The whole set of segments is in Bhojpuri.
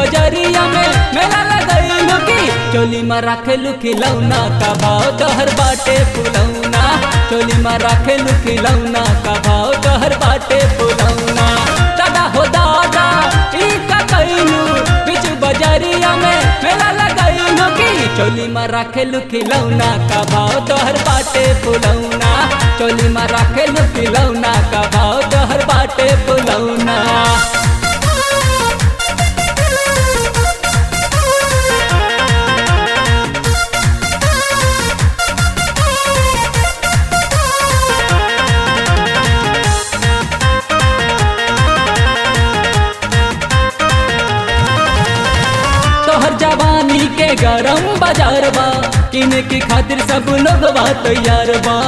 बजरिया में मेला लगैलू की चोली में राखेलू खिलौना का भाव तोहर बाटे फुलौना चोली में राखेलू खिलौना का भाव तोहर बाटे फुलौना दादा हो दादा ई का कैलू बिच बजरिया में मेला लगैलू की चोली में राखेलू खिलौना का भाव तोहर बाटे फुलौना चोली में राखेलू खिलौना का भाव तोहर बाटे फुलौना तोहर जवानी के गरम बाजार बा किने के खातिर सब लोग बा तैयार बा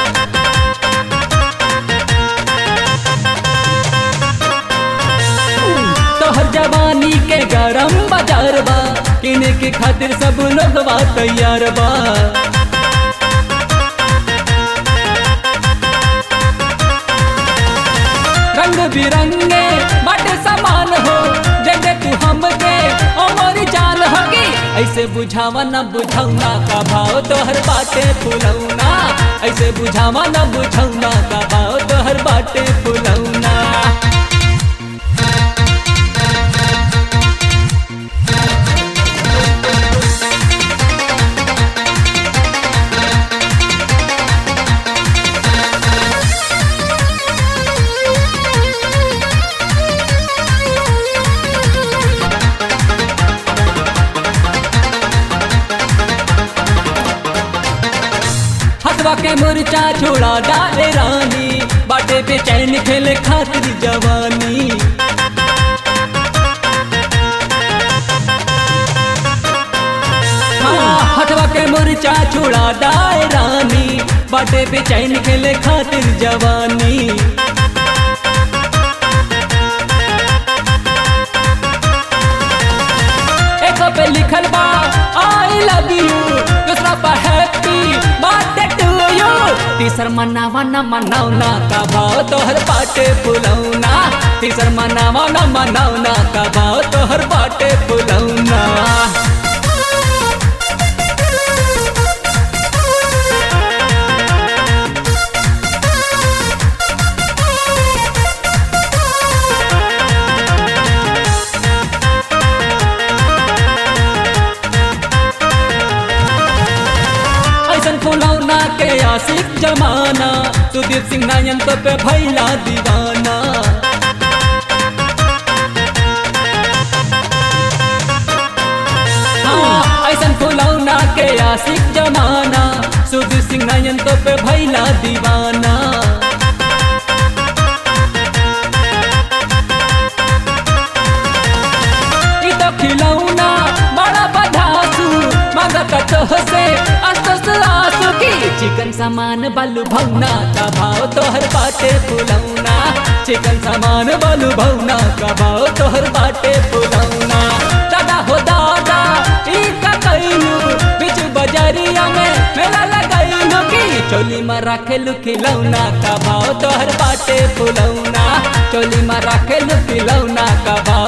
तोहर जवानी के गरम बाजार बा किने के खातिर सब लोग बा तैयार बा रंग बिरंगे बाटे समान हो जगे तू हमके अमर जान हकी ऐसे बुझावा न बुझौना का भाव तोहर बाटे फुलौना ऐसे बुझावा न बुझौना का भाव तोहर बाटे फुलौना हथवा के मुरचा छोड़ा डाले रानी बाटे पे चैन खेले खातिर जवानी हाँ, हथवा के मुरचा छोड़ा डाले रानी बाटे पे चैन खेले खातिर जवानी एक पे लिखल बा आई लव यू दूसरा पर हैप्पी बर्थडे टू यू तीसर मनावा न मनावना का भाव तोहर बाटे फुलौना तीसर मनावा न मनावना का भाव तोहर बाटे फुलौना ऐसन फुलौना के आशिक जमाना सुदीप सिंह नायन तो पे भैला दीवाना हाँ, ऐसन फुलौना के आशिक जमाना सुदीप सिंह नायन तो पे भैला दीवाना ई तो खिलौना बड़ा बधासु मगत तोह से अस्तस आसु की चिकन सामान बालू भौना का भाव तोहर बाटे फुलौना चिकन सामान बालू भौना का भाव तोहर बाटे फुलौना दादा हो दादा ई का कैलू बिच बजरिया में मेला लगैलू की चोली में राखेलू खिलौना का भाव तोहर बाटे फुलौना चोली में राखेलू खिलौना का भाव